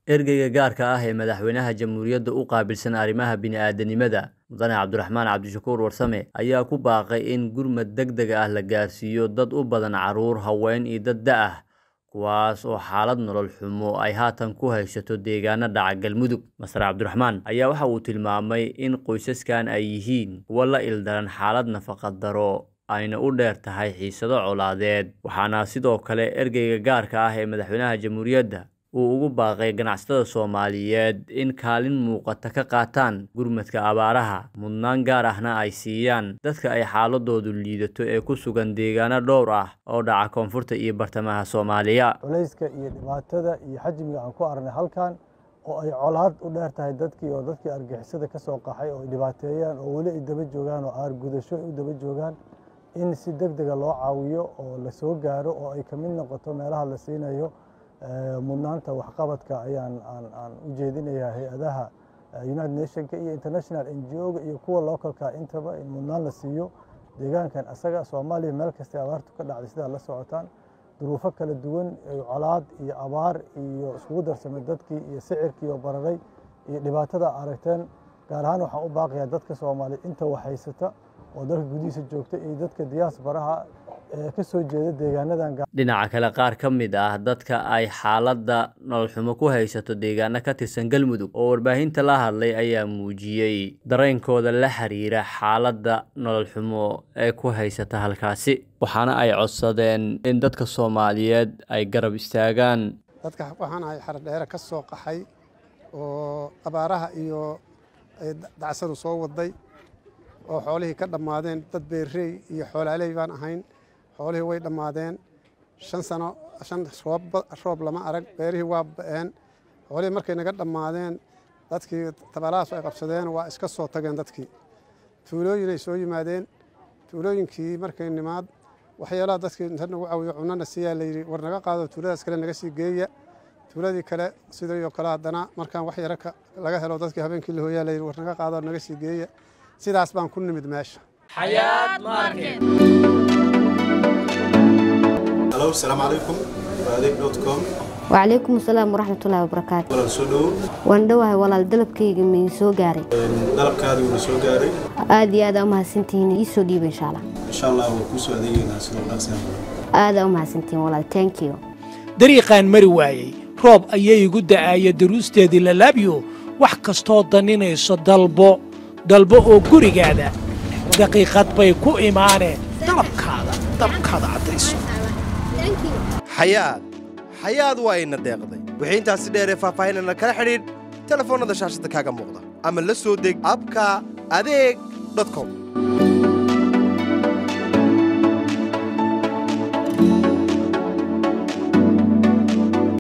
ergeyga gaarka ah ee madaxweynaha jamhuuriyadda u qaabilsan arrimaha bini'aadanimada mudane cabdiraxmaan cabdishakuur warsame ayaa ku baaqay in gurmad deg deg ah la gaarsiiyo dad u badan carruur haween iyo dad da ah kuwaas oo xaalad nolol xumo ay haatan ku haysato deegaano dhaca galmudug masar cabdiraxmaan ayaa waxa uu tilmaamay in qoysaskan ay yihiin kuwo la ildaran xaalad nafaqadaro ayna u dheer tahay xiisado colaadeed waxaana sidoo kale ergeyga gaarka ah ee madaxweynaha jamhuuriyadda uu ugu baaqay ganacsatada soomaaliyeed in kaalin muuqata ka qaataan gurmadka abaaraha mudnaan gaar ahna ay siiyaan dadka ay xaaladoodu liidato ee ku sugan deegaano dhowr ah oo dhaca koonfurta iyo bartamaha soomaaliya culayska iyo dhibaatada iyo xajmiga aan ku aragnay halkan oo ay colaad u dheer tahay dadkii oo dadkii argixisada ka soo qaxay oo ay dhibaateeyaan oo weli ay daba joogaan oo aargudasho ay u daba joogaan in si deg dega loo caawiyo oo la soo gaaro oo ay ka mid noqoto meelaha la siinayo mudnaanta waxqabadka ayaan aan u jeedinayaa hay-adaha united nationka iyo international n g o-ga iyo kuwa localka intaba in mudnaan la siiyo deegaankan asaga soomaaliya meel kastay abaartu ka dhacday sidaa la socotaan duruufo kala duwan colaad iyo abaar iyo iskugu darsamay dadkii iyo sicirkii oo bararay iyo dhibaatada aragteen gaar ahaan waxaan u baaqayaa dadka soomaaliya inta waxhaysata oo dalka gudihiisa joogta iyo dadka diyaasbaraha ka soo jeeda deegaanadan dhinaca kale qaar ka mid ah dadka ay xaaladda nololxumo ku haysato deegaano ka tirsan galmudug oo warbaahinta la hadlay ayaa muujiyey dareenkooda la xiriira xaaladda nololxumo ee ku haysata halkaasi waxaana ay codsadeen in dadka soomaaliyeed ay garab istaagaan dadka waxaan ahay xaradheere ka soo qaxay oo abaaraha iyo dacsadu soo waday oo xoolihii ka dhammaadeen dad beerrey iyo xoolaaley baan ahayn xoolihii way dhammaadeen shan sano shan roob lama arag beerihii waa ba'een xoolihii markay naga dhammaadeen dadkii tabalahaas ay qabsadeen waa iska soo tageen dadkii tuulooyinay soo yimaadeen tuulooyinkii markay nimaad waxyaalaha dadkii inta nagu cawiyo cunana siiyaa layidhi war naga qaado tuuladaas kale naga sii geeya tuuladii kale sidoo kale haddana markaan wax yaro laga helo dadkii habeenkii la hooyaa layidhi war naga qaado naga sii geeya sidaas baan ku nimid meesha halo asalaamu calaykum waa adeeg dot com wacalaykum asalaam waraxmatullaahi wabarakaatu walaal soo dhowow waan dhowahay walaal dalabkayga ma soo gaaray dalabkaadii wuu soo gaaray aad iyo aad aa umahadsantihiin ii soo dhiiba insha allah insha allah waa kuu soo adeegeynaa sidoo dhaqsiya aad aa umahadsantihiin walaal thank you dariiqaan mari waayey roob ayay igu da'aaya daruusteedii lalaabyo wax kastoo daninayso dalbo dalbo oo gurigaada daqiiqad bay ku imaaneen dalabkaada dalabkaada caddayso xayaad xayaad waa ina deeqday wixii intaasi dheeree faahfaahinana kala xidhiidh telefoonnada shaashadda kaaga muuqda ama la soo deg abka adeeg dot com